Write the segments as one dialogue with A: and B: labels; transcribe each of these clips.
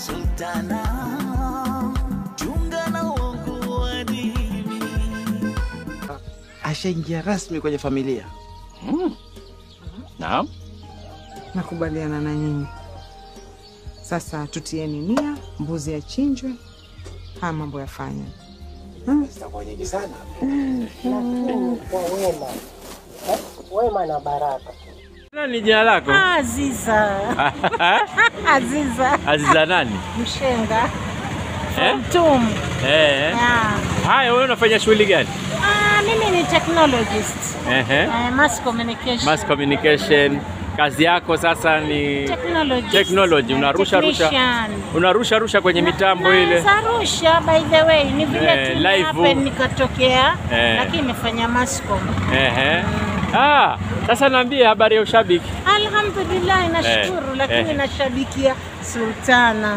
A: Sultana, chunga na uongo wa dini.
B: Ashaingia rasmi kwenye familia.
C: Naam.
D: Nakubaliana na nyinyi. Sasa tutieni nia, mbuzi achinjwe, haya mambo yafanye.
B: Zitakuwa nyingi sana.
E: Lakini kwa wema Eh, wema na baraka.
C: Nani jina lako?
E: Aziza, Aziza
C: Aziza nani?
E: Mshenga
C: Eh?
E: Tum.
C: Eh.
E: Yeah.
C: Haya, wewe unafanya shughuli gani?
E: Ah, mimi ni technologist.
C: Ehe.
E: Eh, mass communication.
C: Mass communication. Kazi yako sasa ni
E: Technologist.
C: technology, unarusha rusha
E: Technician.
C: unarusha rusha kwenye mitambo ile.
E: Naweza rusha by the way, ni vile
C: Eh,
E: tu
C: live.
E: happen nikatokea,
C: Eh.
E: lakini nimefanya mascom.
C: Ehe. Ah, sasa niambie habari ya ushabiki.
E: Alhamdulillah, nashukuru,
C: Eh,
E: lakini
C: eh.
E: nashabikia Sultana.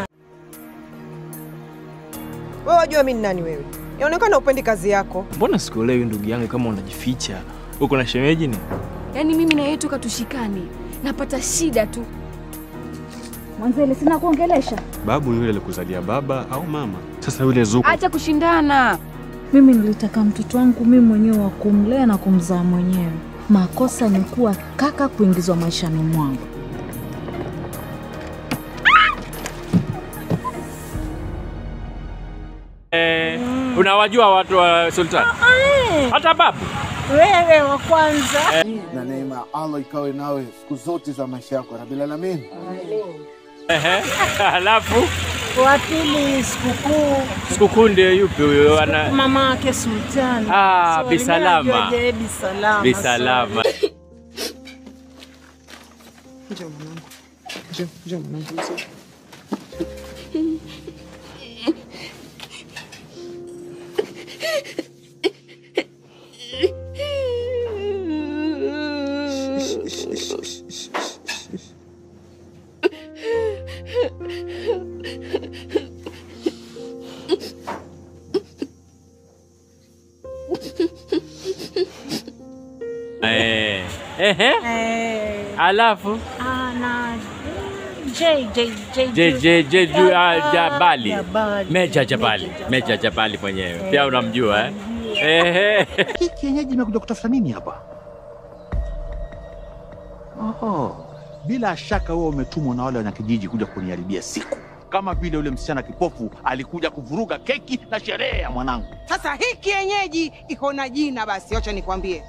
D: Wewe wajua mimi ni nani wewe? Inaonekana upendi kazi yako.
F: Mbona sikuelewi ndugu yangu, kama unajificha uko na shemeji ni?
G: Yaani mimi na yeye toka tushikani napata shida tu.
H: Mwanzele, sina kuongelesha.
I: Babu yule alikuzalia baba au mama? Sasa yule Zuku
G: Acha kushindana.
H: Mimi nilitaka mtoto wangu mimi mwenyewe wa kumlea na kumzaa mwenyewe. Makosa ni kuwa kaka kuingizwa maishani mwangu.
C: Eh, unawajua watu wa Sultan?
E: Eh,
C: Hata babu.
E: Wewe wa kwanza.
J: na neema ya Allah ikawe nawe siku zote za maisha yako Rabbil Alamin.
C: Ehe. Alafu
E: Wa pili sikukuu
C: sikukuu ndio yupi huyo ana
E: mama yake Sultana.
C: Ah,
E: Sorry,
C: Bisalama.
E: mimi najua je, Bisalama.
C: Bisalama.
D: Njoo mwanangu. Njoo, njoo mwanangu.
C: Eh. Ehe.
E: Eh,
C: Alafu
E: ah, na J J J
C: Je je je ju- ah, Jabali.
E: Jabali.
C: Meja Jabali. Meja Jabali mwenyewe. Pia unamjua eh? Ehe.
B: Hii kienyeji imekuja kutafuta nini hapa? Oho. Bila shaka wewe umetumwa na wale wanakijiji kuja kuniharibia siku, kama vile yule msichana kipofu alikuja kuvuruga keki na sherehe ya mwanangu.
D: Sasa hii kienyeji iko na jina basi, acha nikwambie.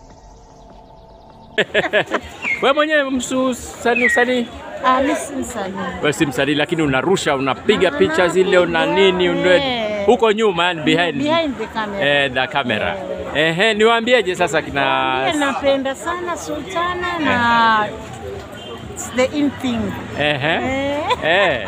C: Wewe mwenyewe msanii usanii
E: Ah, mimi si msanii.
C: wewe si msanii lakini unarusha unapiga picha zile una nini unwe
E: Eh.
C: huko nyuma yani behind
E: Behind the camera.
C: eh, the camera. Ehe, niwaambieje sasa
E: Pia
C: kina
E: napenda sana Sultana na it's the in thing.
C: ehe
E: Eh.
C: eh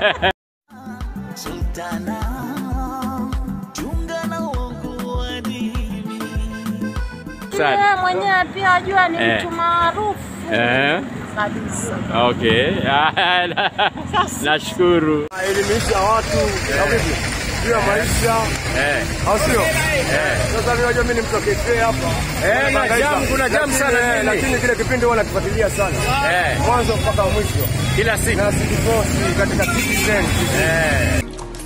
A: Sultana, chunga na uongo wa dini.
C: Sana.
E: Yeye mwenyewe pia ajua ni
C: Eh.
E: mtu maarufu
C: eh
E: kabisa.
C: okay nashukuru
J: Elimisha watu na vipi? Juu ya maisha,
C: eh
J: au sio? Sasa mimi najua mimi ni mtu wa KK hapa.
C: Eh, na jam- kuna jam sana
J: Lakini,
C: mjini.
J: Lakini kile kipindi huwa nakifuatilia sana.
C: eh
J: Mwanzo mpaka mwisho.
C: kila siku
J: Na sikiposti katika Citizen.
C: eh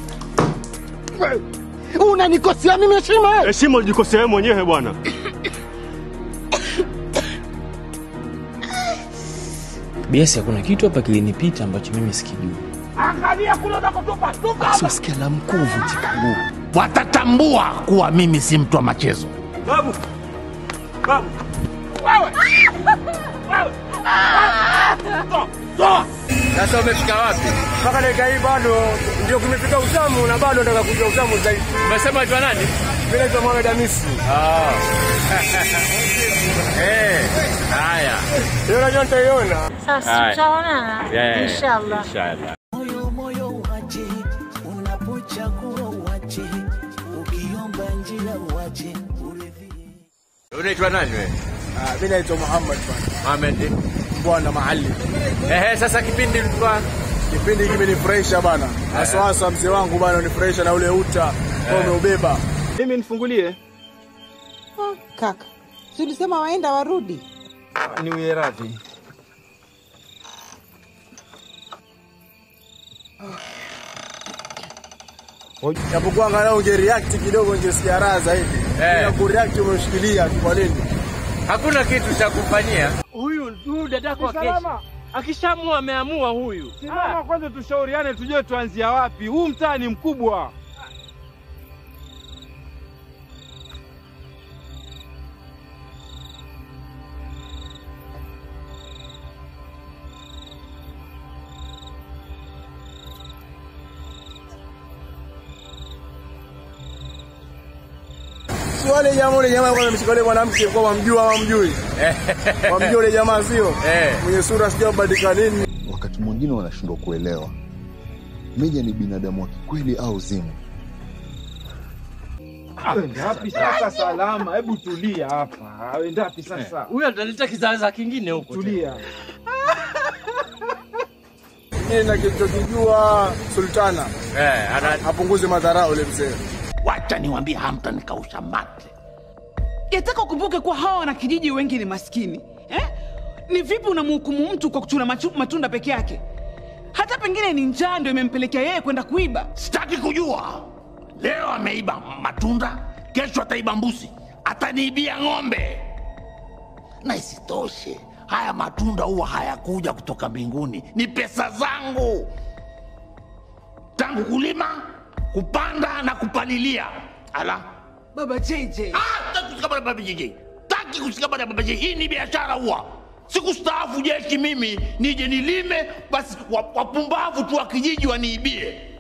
J: Unanikosea mimi heshima eh?
I: heshima ulijikosea wewe mwenyewe bwana.
F: Biasi, hakuna kitu hapa kilinipita ambacho mimi sikijui.
J: Angalia kule unakotupa tupa.
B: Sikia la mkuu vunjika guu, watatambua kuwa mimi si mtu wa machezo.
J: Babu. Babu.
C: sasa umefika wapi
J: Mpaka dakika hii bado ndio kumefika utamu na bado nataka kujua utamu zaidi.
C: umesema aitwa nani
J: Mimi naitwa Mohamed Hamisi.
C: ah eh haya
J: Hiyo najua nitaiona.
E: Sasa
C: Haya.
E: tutaonana
C: Yeah,
E: inshallah.
C: inshallah
A: Moyo moyo uache, unapochagua uache, ukiomba njia uache, uridhie.
C: unaitwa nani wewe
J: Ah, mimi naitwa Muhammad bwana.
C: Ahmed
J: Bwana mahali.
C: ehe sasa kipindi ilikuwa
J: Kipindi hiki kimenifurahisha bana. Hasa hasa mzee wangu bana unifurahisha na ule uta kwa umeubeba.
I: Mimi nifungulie.
D: Kaka, si ulisema waenda warudi?
I: Niwie radhi.
J: Japokuwa angalau ungereact kidogo ungesikia raha zaidi.
C: Eh.
J: Bila kureact umeshikilia tu kwa nini?
C: Hakuna kitu cha kufanyia.
K: Huyu huyu dadako wa kesho. Akishamua ameamua huyu.
L: Simama kwanza, tushauriane, tujue tuanzia wapi. Huu mtaa ni mkubwa.
J: Si wale jamaa ule jamaa alikuwa amemshika yule mwanamke kwa wamjua ama mjui? Wamjua yule jamaa sio?
C: Eh.
J: Mwenye sura sijui abadilika nini.
M: Wakati mwingine wanashindwa kuelewa Meja ni binadamu wa kikweli au zimu.
L: Wendapi sasa salama? Hebu tulia hapa. Wendapi sasa?
K: Huyu ataleta kizaza kingine huko.
L: Tulia.
J: Mimi na kilichokijua Sultana.
C: Eh, ana
J: apunguze madharau yule mzee.
B: Wacha niwaambie hamtanikausha mate.
D: Yataka ukumbuke kuwa hawa wanakijiji wengi ni maskini eh? Ni vipi unamhukumu mtu kwa kuchuna machu- matunda peke yake? Hata pengine ni njaa ndio imempelekea yeye kwenda kuiba.
B: Sitaki kujua. Leo ameiba matunda, kesho ataiba mbuzi, ataniibia ng'ombe. Na isitoshe, haya matunda huwa hayakuja kutoka mbinguni, ni pesa zangu, tangu kulima, kupanda na kupalilia. Ala,
D: Baba JJ.
B: Ah, taki kushikamana na baba JJ, taki kushikamana na baba JJ. Hii ni biashara huwa sikustaafu jeshi mimi nije nilime, basi wa- wapumbavu tu wa kijiji waniibie.